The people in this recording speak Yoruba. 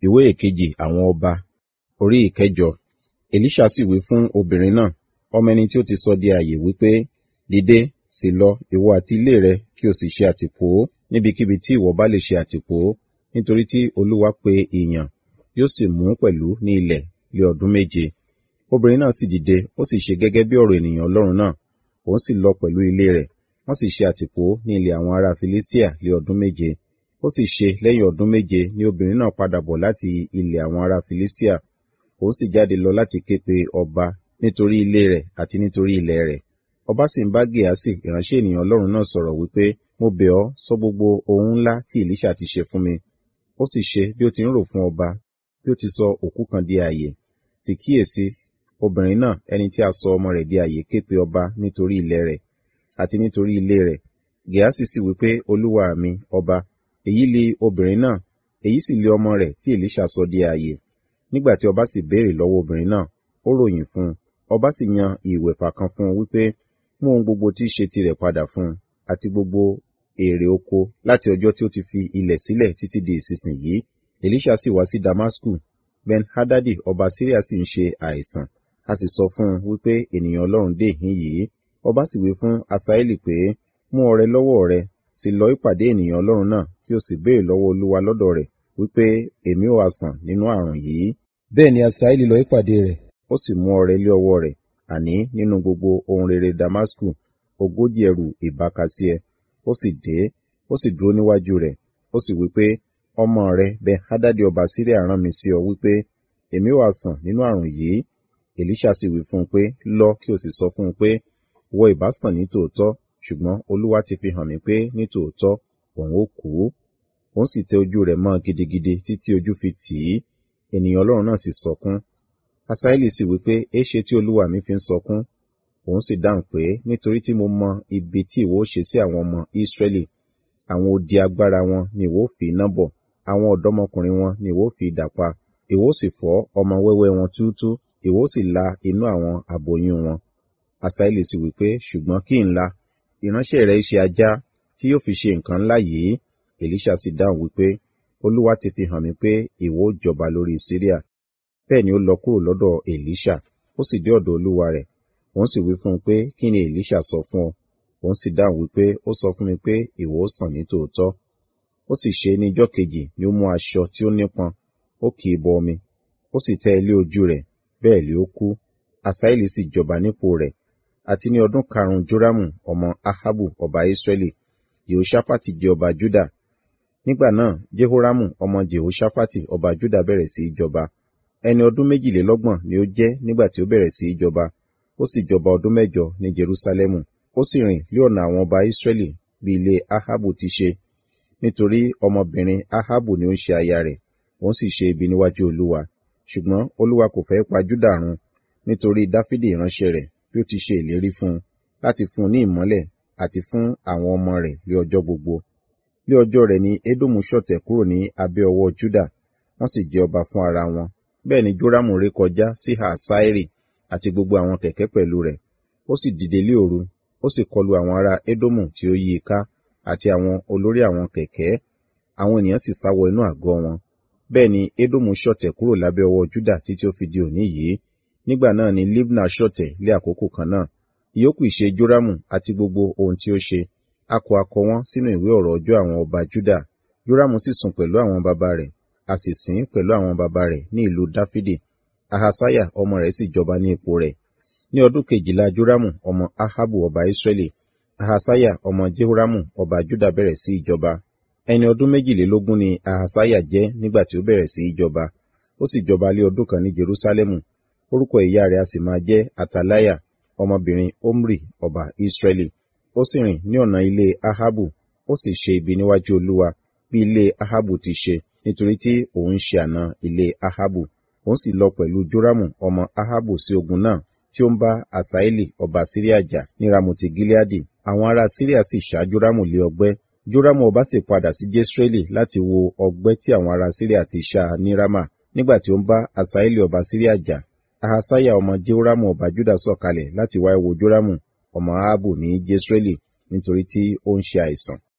ìwé ìkejì àwọn ọba orí ìkẹjọ elisha sì wí fún obìnrin náà ọmọ ẹni tí ó ti sọ di ààyè wípé dìde sì lọ ìwọ àti ilé rẹ kí o sì ṣe àtìpó níbikíbi tí ìwọ bá lè ṣe àtìpó nítorí tí olúwa pe ìyàn yóò sì mú pẹ̀lú ní ilẹ̀ lé ọdún méje obìnrin náà sì dìde ó sì ṣe gẹ́gẹ́ bí ọ̀rọ̀ ènìyàn ọlọ́run náà òun sì lọ pẹ̀lú ilé rẹ̀ wọ́n sì ṣe àtìpó ní ilẹ̀ àwọn ará filistia lé ọdún méje ó sì ṣe lẹ́yìn ọdún méje ni obìnrin náà padà bọ̀ láti ilẹ̀ àwọn ará filistia ó sì jáde lọ láti ké pe ọba nítorí ilé rẹ̀ àti nítorí ilẹ̀ rẹ̀ ọba sì ń bá gèásì ìránṣẹ́ ènìyàn ọlọ́run náà sọ̀rọ̀ wípé mo bẹ̀ ọ́ sọ gbogbo ohun ńlá tí èlíṣà ti ṣe fún mi ó sì ṣe bí ó ti ń rò fún ọba bí ó ti sọ òkú kan di ààyè sì kíyèsí obìnrin náà ẹni tí a sọ ọmọ rẹ̀ di ààyè ké pe ọba nítorí ilẹ̀ rẹ̀ àti nítorí ilé rẹ̀ gèásì sì wípé olúwa mi ọba èyí li obìnrin náà èyí sì li ọmọ rẹ̀ tí èlíṣà sọ di ààyè nígbà tí ọba sì béèrè lọ́wọ́ obìnrin náà ó ròyìn fún un ọba sì yan ìwẹ̀fà kan fún un wípé mú ohun gbogbo tí í ṣe tirẹ̀ padà fún un àti gbogbo èrè oko láti ọjọ́ tí ó ti fi ilẹ̀ sílẹ̀ títí di ìsinsìnyí èlíṣà sì wá sí damasku ben hadadi ọba syria sì ń ṣe àìsàn a sì sọ fún un wípé ènìyàn ọlọ́run dé ìhín yìí ọba sì wí fún asaeli pé mú ọrẹ lọ́wọ́ rẹ sì lọ ìpàdé ènìyàn ọlọ́run náà kí o sì béèrè lọ́wọ́ olúwa lọ́dọ̀ rẹ̀ wípé èmi ò àsàn nínú àrùn yìí bẹ́ẹ̀ ni asaeli lọ ìpàdé rẹ̀ ó sì mú ọrẹ lé ọwọ́ rẹ̀ àní nínú gbogbo ohun rere damasku ogójì ẹrù ìbákasíẹ ó sì dé ó sì dúró níwájú rẹ̀ ó sì wípé ọmọ rẹ bẹ hádádì ọba síríà rán mi sí ọ wípé èmi ò àsàn nínú àrùn yìí èlíṣà sì wí fún un pé lọ kí o sì sọ fún un pé wọ ìbá sàn ní tòótọ́ ṣùgbọ́n olúwa ti fi hàn mí pé ní tòótọ́ òun ó kú òun sì tẹ ojú rẹ̀ mọ́ gidigidi títí ojú fi tì í ènìyàn ọlọ́run náà sì sọkún asaeli sì wípé éṣe tí olúwa mi fi ń sọkún òun sì dáhùn pé nítorí tí mo mọ ibi tí ìwọ ṣe sí àwọn ọmọ ìsírẹ́lì àwọn odi agbára wọn ni ìwọ fi iná bọ̀ àwọn ọ̀dọ́mọkùnrin wọn ni ìwọ fi idà pa ìwọ sì fọ́ ọmọ wẹ́wẹ́ wọn túútú ìwọ sì la inú àwọn aboyún wọn asaeli sì wípé ṣùgbọ́n kí n la ìránṣẹ́ rẹ̀ ṣe ajá tí yóò fi ṣe nǹkan ńlá yìí èlíṣà sì dáhùn wípé olúwa ti fi hàn mí pé ìwọ ó jọba lórí síríà bẹ́ẹ̀ ni ó lọ kúrò lọ́dọ̀ èlíṣà ó sì dé ọ̀dọ̀ olúwa rẹ̀ òun sì wí fún un pé kí ni èlíṣà sọ fún ọ òun sì dáhùn wípé ó sọ fún mi pé ìwọ ó sàn ní tòótọ́ ó sì ṣe ní ijọ́ kejì ni ó mú aṣọ tí ó nípọn ó kì í bọ omi ó sì tẹ ilé ojú rẹ̀ bẹ́ẹ̀ lé ó kú asaeli sì jọba nípò rẹ̀ àti ní ọdún karùn-ún joramu ọmọ ahabu ọba israẹli yehoshaphat jẹ ọba juda nígbà náà jehoramu ọmọ jehoshaphat ọba juda bẹ̀rẹ̀ sí í jọba ẹni ọdún méjìlélọ́gbọ̀n ni ó jẹ́ nígbà tí ó bẹ̀rẹ̀ sí í jọba ó sì jọba ọdún mẹ́jọ ní jerusalemu ó sì rìn lé ọ̀nà àwọn ọba israẹli bí ilé ahabu ti ṣe nítorí ọmọbìnrin ahabu ni ó ń ṣe aya rẹ̀ òun sì ṣe ibi níwájú olúwa ṣùgbọ́n olúwa kò fẹ́ pa juda run nítorí dáfídì ìránṣẹ́ rẹ̀ bí ó ti ṣe ìlérí fún un láti fún un ní ìmọ́lẹ̀ àti fún àwọn ọmọ rẹ̀ lé ọjọ́ gbogbo lé ọjọ́ rẹ̀ ni edomu ṣọ̀tẹ̀ kúrò ní abẹ́ ọwọ́ juda wọ́n sì jẹ ọba fún ara wọn bẹ́ẹ̀ ni joramu ré kọjá sí hasairi àti gbogbo àwọn kẹ̀kẹ́ pẹ̀lú rẹ̀ ó sì dìde lé òru ó sì kọlu àwọn ará edomu tí ó yí i ká àti àwọn olórí àwọn kẹ̀kẹ́ àwọn ènìyàn sì sáwọ inú àgọ́ wọn bẹ́ẹ̀ ni edomu ṣọ̀tẹ̀ kúrò lábẹ́ ọwọ́ juda títí ó fi di òní yìí nígbà náà ni libna ṣọ̀tẹ̀ lé àkókò kan náà ìyókù ìṣe joramu àti gbogbo ohun tí ó ṣe a kọ akọ wọn sínú ìwé ọ̀rọ̀ ọjọ́ àwọn ọba juda joramu sì sùn pẹ̀lú àwọn baba rẹ̀ a sì sìn pẹ̀lú àwọn baba rẹ̀ ní ìlú dáfídì ahasaya ọmọ rẹ̀ sì jọba ní ipò rẹ̀ ní ọdún kejìlá joramu ọmọ ahabu ọba israẹli ahasaya ọmọ jehoramu ọba juda bẹ̀rẹ̀ sí ìjọba ẹni ọdún méjìlélógún ni ahasaya jẹ́ nígbà tí ó bẹ̀rẹ̀ sí ìjọba ó sì jọba lé ọdún kan ní jerusalemu orúkọ ìyá rẹ̀ a sì máa jẹ́ atalaya ọmọbìnrin omri ọba israẹli ó sì rìn ní ọ̀nà ilé ahabu ó sì ṣe ibi níwájú olúwa bí ilé ahabu ti ṣe nítorí tí òun ṣe àna ilé ahabu òun sì lọ pẹ̀lú joramu ọmọ ahabu sí ogun náà tí ó ń bá asaeli ọba síríà jà ní ramoti gileadi àwọn ará síríà sì ṣá joramu lé ọgbẹ́ joramu ọba sì padà sí jesreeli láti wo ọgbẹ́ tí àwọn ará síríà ti ṣá ní rama nígbà tí ó ń bá asaeli ọba síríà jà ahasaya ọmọ jehoramu ọba juda sọ̀kalẹ̀ láti wá wo joramu ọmọ ahabu ní jesreeli nítorí tí ó ń ṣe àìsàn